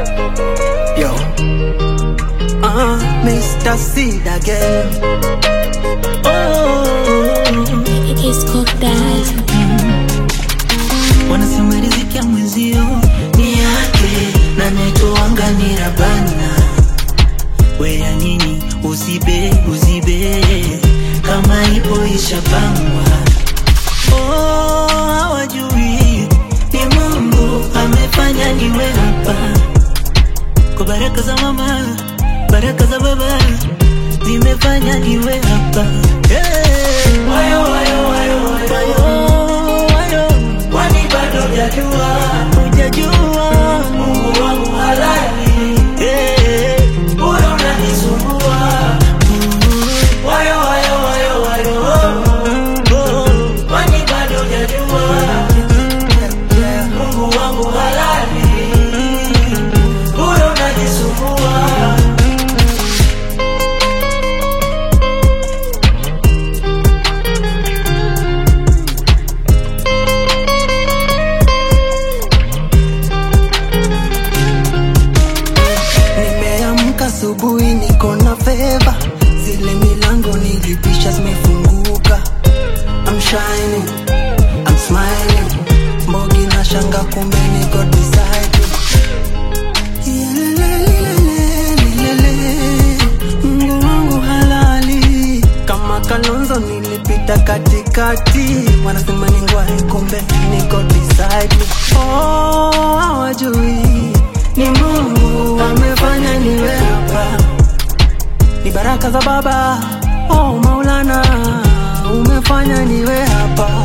Yo. Uh, Mr. Seed again. Oh. It's cooked that. Wanasema riziki ya mwenzio ni yake na netoanga ni rabana. We ya nini uzibe uzibe kama ipo ishapangwa. Oh, hawajui ni Mungu amefanya niwe hapa kwa baraka za mama, baraka za baba zimefanya niwe hapa. Hey. Wayo, wayo, wayo, wayo, wayo. Kwani bado hujajua, hujajua Mungu wangu halali. Hey. Bora unanisumbua. Wayo, wayo, wayo, wayo. Oh. Kwani bado hujajua Mungu wangu halali. Bora unanisumbua. Nimeamka asubuhi niko na feva, zile milango nilipisha zimefunguka. I'm shining, I'm smiling, mbogi na shanga kumbe niko beside you. Yelelelelelelele, Mungu wangu halali kama Kalonzo nilipita katikati, wanasema ni ngwai, kumbe niko beside you. Oh, hawajui ni Mungu amefanya niwe hapa, ni baraka za Baba. Oh Maulana, umefanya niwe hapa